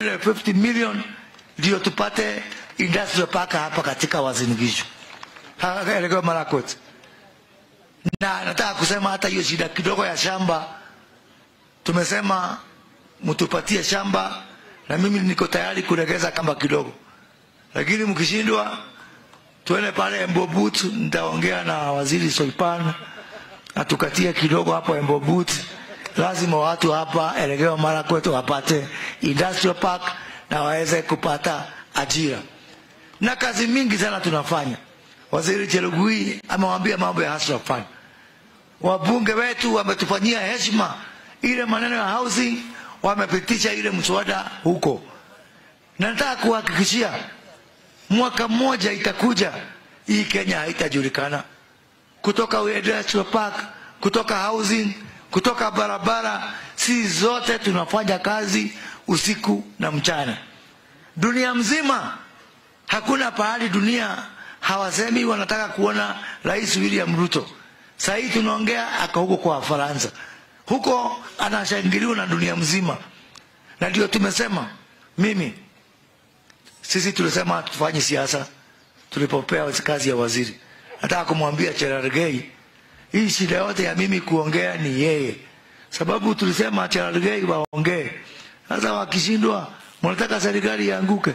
50 million ndio tupate industrial park hapa katika Uasin Gishu Elgeyo Marakwet, na nataka kusema hata hiyo shida kidogo ya shamba tumesema mtupatie shamba, na mimi niko tayari kuregeza kamba kidogo, lakini mkishindwa tuende pale Embobut, nitaongea na waziri Soipan atukatie kidogo hapo Embobut. Lazima watu hapa Elgeyo Marakwet wapate industrial park na waweze kupata ajira, na kazi mingi sana tunafanya. Waziri Chelugui amewambia mambo ya hustler fund. Wabunge wetu wametufanyia heshima, ile maneno ya housing wamepitisha ile mswada huko, na nataka kuhakikishia mwaka mmoja itakuja hii Kenya haitajulikana kutoka industrial park, kutoka housing, kutoka barabara. Si zote tunafanya kazi usiku na mchana, dunia mzima. Hakuna pahali dunia hawasemi wanataka kuona Rais William Ruto. Saa hii tunaongea aka huko kwa Faransa, huko anashangiliwa na dunia mzima, na ndio tumesema mimi sisi tulisema tufanye siasa tulipopea kazi ya waziri. Nataka kumwambia Cherargei, hii shida yote ya mimi kuongea ni yeye, sababu tulisema Cherargei waongee. Sasa wakishindwa, mnataka serikali ianguke,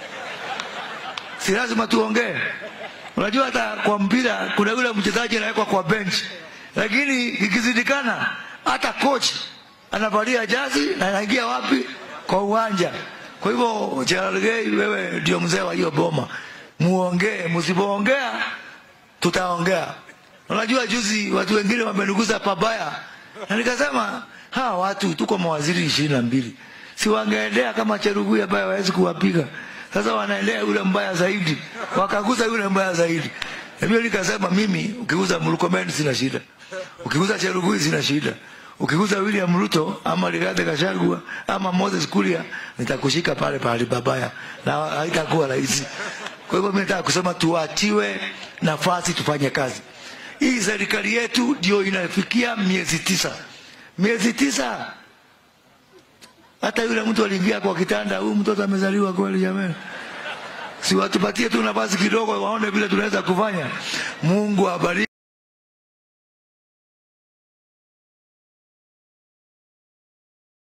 si lazima tuongee. Unajua hata kwa mpira kuna yule mchezaji anawekwa kwa bench, lakini ikizidikana hata coach anavalia jazi na anaingia wapi? Kwa uwanja. Kwa hivyo Cherargei, wewe ndio mzee wa hiyo boma, muongee. Msipoongea tutaongea. Unajua juzi watu wengine wamenuguza pabaya, na nikasema hawa watu tuko mawaziri ishirini na mbili, si wangeendea kama Cherugui ambaye hawezi kuwapiga. Sasa wanaendea yule mbaya zaidi, wakaguza yule mbaya zaidi. Hivyo nikasema mimi, ukiguza Murkomen sina shida, ukiguza Cherugui sina shida ukiguza William Ruto ama Rigathi Gachagua ama Moses Kuria nitakushika pale pale babaya, na haitakuwa rahisi. Kwa hivyo mimi nataka kusema tuachiwe nafasi tufanye kazi. Hii serikali yetu ndio inafikia miezi tisa, miezi tisa. Hata yule mtu aliingia kwa kitanda, huyu mtoto amezaliwa kweli? Jamani, si watupatie tu nafasi kidogo, waone vile tunaweza kufanya. Mungu abariki.